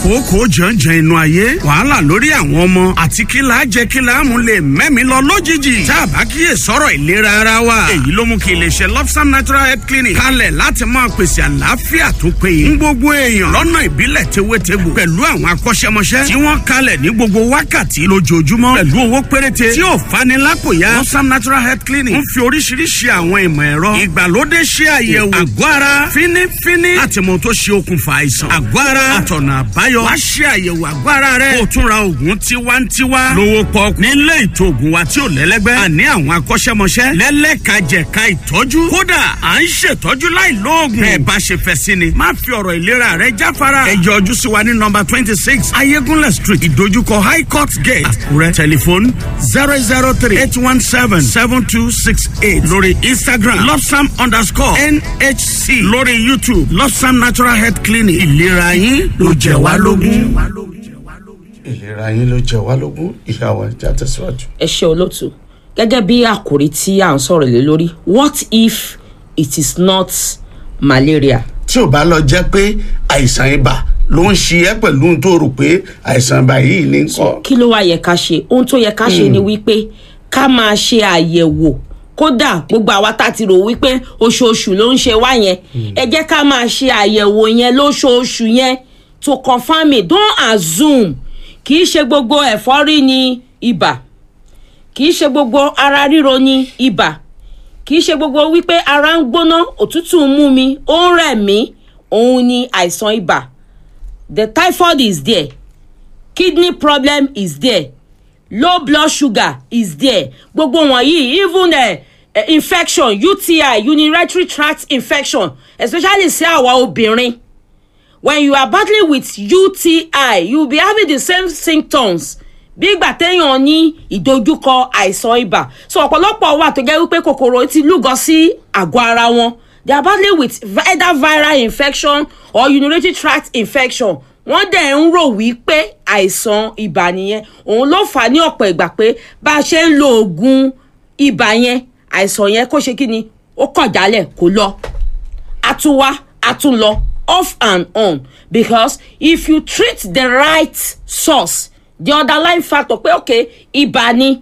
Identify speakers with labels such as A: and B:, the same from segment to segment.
A: kòókòó jàǹjàǹ inú ayé wàhálà lórí àwọn ọmọ àti kílà jẹ kílà mú lè mẹ́mi lọ lójijì tá a bá kíyè sọ̀rọ̀ ìlera ara wa èyí ló mú kí iléeṣẹ́ lobsam natural health clinic kalẹ̀ láti máa pèsè àlàáfíà tó péye ń gbogbo èèyàn lọ́nà ìbílẹ̀ tewétegbò pẹ̀lú àwọn akọ́ṣẹ́mọṣẹ́ tí wọ́n kalẹ̀ ní gbogbo wákàtí lójoojúmọ́ pẹ̀lú owó péréte tí ò fani lápòyà lobsam natural health clinic ń fi oríṣiríṣi àwọn ìmọ̀ ẹ̀rọ ìgbàlódé ṣe àyẹ̀wò àgọ́ ara fínífíní láti mọ tó ṣe okùnfà àìsàn àgọ́ ara àtọ̀nà àbáyọ wá ṣe àyẹ̀wò àgọ́ ara rẹ kó o tún ra oògùn tiwantiwa lówó pọ́ọ́kú nílé ìtò oògùn wa tí ò lẹ́lẹ́gbẹ́ àní àwọn akọ́ṣẹ́mọṣẹ́ lẹ́lẹ́kajẹ̀ka ìtọ́jú kódà à ń ṣètọ́jú láì lóògùn bẹ́ẹ̀ bá ṣe fẹ́ sí ni má fi ọ̀rọ̀ ìlera rẹ jáfara ẹ yọjú sí wa ní nọmba twenty six ayégúnlẹ̀ street ìdojúkọ high court gate àkúrẹ́ tẹlifóònù zero zero three eight one seven seven two six eight lórí instagram lobsam underscore nhc lórí youtube lobsam natural health clinic ìlera yín ló jẹ wá lógún.
B: ìlera yín ló jẹ wá lógún ìyàwó ẹja tẹsíwájú.
C: ẹ ṣe olóòtú gẹ́gẹ́ bí àkòrí tí à ń sọ̀rọ̀ lé lórí what if it is not malaria.
B: tí ò bá lọ jẹ́ pé àìsàn ibà ló ń ṣe ẹ́ pẹ̀lú ohun tó rò pé àìsàn ibà yìí ní kọ́.
C: kí ló wá yẹ ká ṣe ohun tó yẹ ká ṣe ni wípé ká máa ṣe àyẹ̀wò kódà gbogbo àwa tá a ti rò wípé oṣooṣù ló ń ṣe wá yẹn ẹ jẹ́ ká máa ṣe àyẹ̀wò yẹn lóṣooṣù yẹn to confirm it don't assume kì í ṣe gbogbo ẹ̀fọ́rí ni ibà kì í ṣe gbogbo ara ríro ni ibà kì í ṣe gbogbo wípé ara ń gbóná òtútù ń mú mi ó ń rẹ̀ mí òun ni àìsàn ibà the typhoid is there kidney problem is there low blood sugar is there gbogbo wọ̀nyí even uh, uh, infection uti urinary tract infection especially sí àwa obìnrin when you are battling with uti you will be having the same symptoms bí ìgbà téèyàn ní ìdojúkọ àìsàn ibà so ọ̀pọ̀lọpọ̀ wà tó jẹ́ wípé kòkòrò ti lúgọ sí àgọ́ ara wọn they are battling with either viral infection or urinary tract infection wọ́n dẹ̀ ń rò wípé àìsàn ibà nìyẹn òun ló fà á ní ọ̀pọ̀ ìgbà pé bá a ṣe ń lo oògùn ibà yẹn àìsàn yẹn kó ṣe kí ni ó kọ̀ jálẹ̀ kó lọ a tún wá a tún lọ off and on because if you treat the right source the underlying factor pé ok ibà ni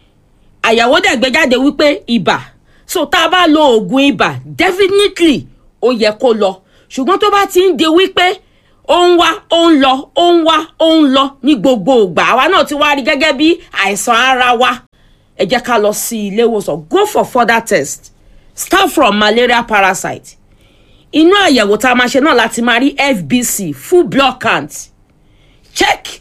C: àyàwó dẹ̀ gbé jáde wípé ibà so tá a bá lo oògùn ibà definitely ó yẹ kó lọ ṣùgbọ́n tó bá ti ń di wípé ó ń wá ó ń lọ ó ń wá ó ń lọ ní gbogbo ìgbà àwa náà ti wá rí gẹ́gẹ́ bí àìsàn ara wa ẹ jẹ́ ká lọ sí ilé ìwòsàn go for further test start from malaria parasite inú àyẹ̀wò tá a máa ṣe náà láti máa rí fbc full blood count check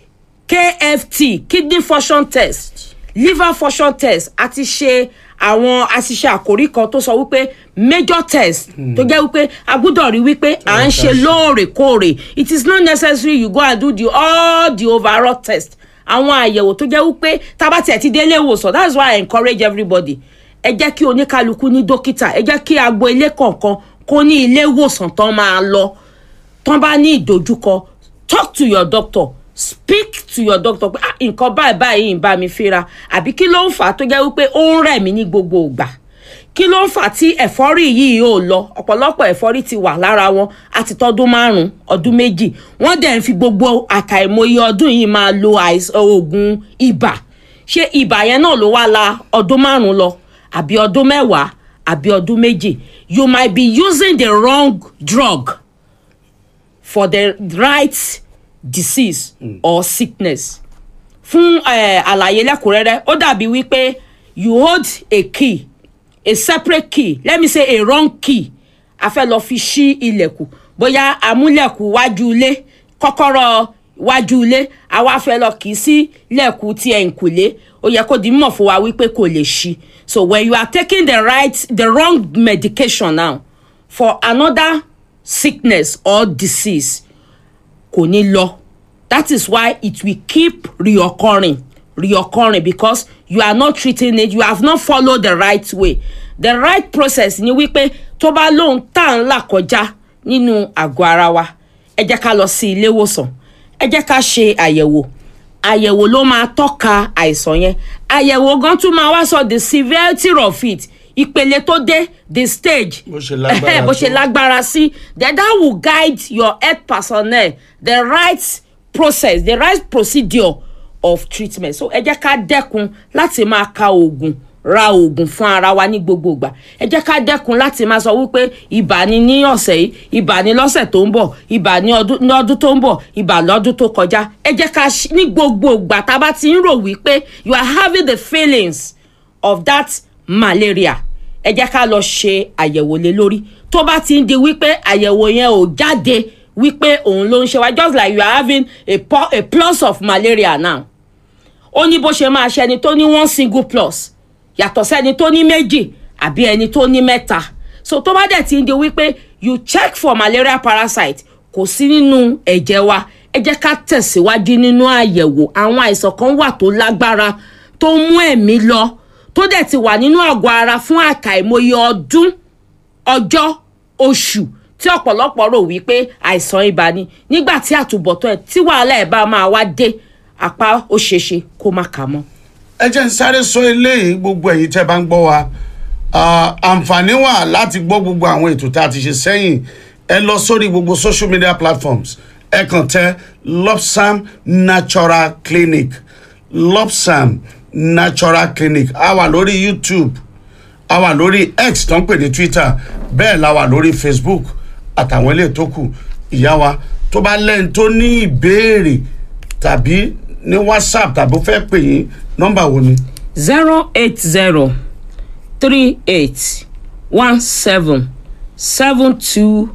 C: kft kidney function test liver function test àti ṣe àwọn àṣìṣe àkórí kan tó sọ wípé major test tó jẹ́ wípé a gbúdọ̀ rí wípé à ń ṣe lóòrèkóòrè it is not necessary you go and do the all the overall test àwọn àyẹ̀wò tó jẹ́ wípé tábà tiẹ̀ ti délé ìwòsàn that's why i encourage everybody ẹ jẹ́ kí oníkálukú ní dókítà ẹ jẹ́ kí agbo ilé kọ̀ọ̀kan kó ní ilé ìwòsàn tán máa lọ tán bá ní ìdojúkọ talk to your doctor speak to your doctor pé nǹkan báyìí báyìí ń bá mi fínra àbí kí ló ń fà á tó jẹ́ wípé ó ń rẹ̀ mí ní gbogbo ìgbà kí ló ń fà á tí ẹ̀fọ́rí yìí ò lọ ọ̀pọ̀lọpọ̀ ẹ̀fọ́rí ti wà lára wọn àti tọdún márùn-ún ọdún méjì wọ́n dẹ̀ ń fi gbogbo àkàìmọye ọdún yìí máa lo oògùn ibà ṣé ibà yẹn náà ló wá la ọdún márùn-ún lọ àbí ọdún mẹ́wàá àbí ọdún méjì you might be using the wrong drug for the right disease mm. or sickness fún àlàyé lẹ́kùnrẹ́rẹ́ ó dàbí wípé you hold a key a separate key let me say a wrong key a fẹ́ lọ fi ṣí ilẹ̀kùn bóyá amúlẹ̀kùn wájú ilé kọ́kọ́rọ́ wájú ilé àwa fẹ́ lọ kì í sí lẹ̀kùn tí ẹ̀ ń kùlé ó yẹ kó di mọ̀ fún wa wípé kò lè ṣí so when you are taking the right the wrong medication now for another sickness or disease kò ní lọ that is why it will keep reoccurring reoccurring because you are not treating it you have not followed the right way the right process ni wípé tó bá lóun tá à ń là kọjá nínú àgọ́ ara wa ẹ jẹ́ ká lọ sí ilé ìwòsàn ẹ jẹ́ ká ṣe àyẹ̀wò àyẹ̀wò ló máa tọ́ka àìsàn yẹn àyẹ̀wò gan tún máa wá sọ the severity of it ìpele tó dé the stage
B: Bó ṣe lágbára
C: Ẹhẹ́, bó ṣe
B: tó.
C: lágbára sí then that will guide your health personnel the right process the right procedure of treatment so ẹ jẹ́ ká dẹ́kun láti máa ka oògùn ra oògùn fún ara wa ní gbogbo ìgbà ẹ jẹ́ ká dẹ́kun láti máa sọ wípé ibà ni ní ọ̀sẹ̀ yìí ibà ni lọ́sẹ̀ tó ń bọ̀ ibà ní ọdún ní ọdún tó ń bọ̀ ibà lọ́dún tó kọjá ẹ jẹ́ ká ṣí- ní gbogbo ìgbà tá a bá ti ń rò wípé you are having the feelings of that malaria ẹ jẹ́ ká lọ ṣe àyẹ̀wò lé lórí tó bá ti ń di wípé àyẹ̀wò yẹn ò jáde wípé òun ló ń ṣe wá just like you are having a, po- a plus of malaria now ó ní bó ṣe máa ṣe ẹni tó ní one single plus yàtọ̀ sẹ́ni tó ní méjì àbí ẹni tó ní mẹ́ta so tó bá dẹ̀ ti ń di wípé you check for malaria parasite kò sí nínú ẹ̀jẹ̀ wa ẹ jẹ́ ká tẹ̀síwájú nínú àyẹ̀wò àwọn àìsàn kan wà tó lágbára tó mú ẹ̀mí lọ tó dẹ̀ ti wà nínú àgọ́ ara fún àkàìmọye ọdún ọjọ́ oṣù tí ọ̀pọ̀lọpọ̀ rò wípé àìsàn ibà ni nígbà tí àtúbọ̀tán ẹ̀ tí wàhálà ẹ̀ bá máa wá dé apá ó ṣeéṣe kó má kà mọ́.
B: ẹ jẹ́ ń sáré sọ eléyìí gbogbo ẹ̀yin tẹ́ bá ń gbọ́ wa Ah, àǹfààní wà láti gbọ́ gbogbo àwọn ètò tá a ti ṣe sẹ́yìn ẹ lọ sórí gbogbo social media platforms ẹ kàn tẹ lopsam natural clinic lopsam natural clinic a wà lórí youtube a wà lórí x tó ń pè ní twitter bẹ́ẹ̀ la wà lórí facebook àtàwọn ilé tó kù ìyá wa tó bá lẹ́yìn tó ní ìbéèrè tàbí ní whatsapp tàbí ó fẹ́ pè yín nọ́mbà wo ni.
C: zero eight zero three eight one seven seven two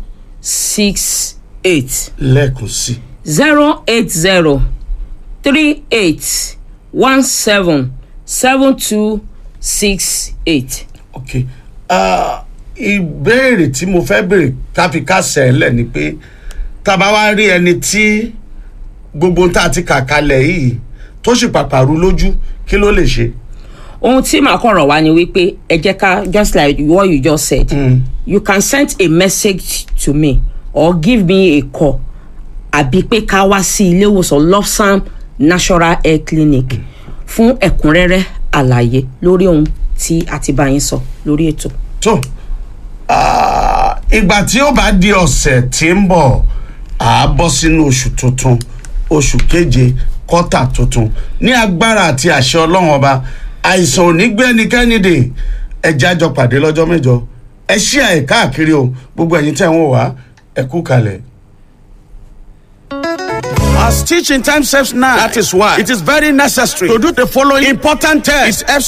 C: six eight
B: lẹ́ẹ̀kan sí
C: zero eight zero three eight one seven seven two six eight.
B: ok Ah, ìbéèrè tí mo fẹ́ béèrè káfí kásẹ̀ ẹ̀ lẹ̀ ni pé tá a bá wá rí ẹni tí gbogbo tá a ti kà kalẹ̀ yìí tó sì pàpàrú lójú kí ló lè ṣe.
C: ohun tí màá kàn rọ̀ wá ni wípé ẹ jẹ́ ká just like what you just said mm. you can send a message to me or give me a call àbí pé ká wá sí ilé ìwòsàn lofsam natural health clinic fún ẹ̀kúnrẹ́rẹ́ àlàyé lórí ohun tí a ti bá yín sọ lórí ètò.
B: tó ah, ìgbà tí ó bá di ọ̀sẹ̀ tí ń bọ̀ à á bọ́ sínú oṣù tuntun oṣù keje kọ́tà tuntun ní agbára àti àṣẹ ọlọ́run ọba àìsàn ò ní gbé ẹnikẹ́ni dè ẹjẹ́ àjọ pàdé lọ́jọ́ mẹ́jọ ẹ ṣí àyè káàkiri o gbogbo ẹ̀yin tẹ̀ ń wò wá ẹ kú kalẹ̀.
A: As teaching time saves now, that is why it is very necessary to do the following important tests. It's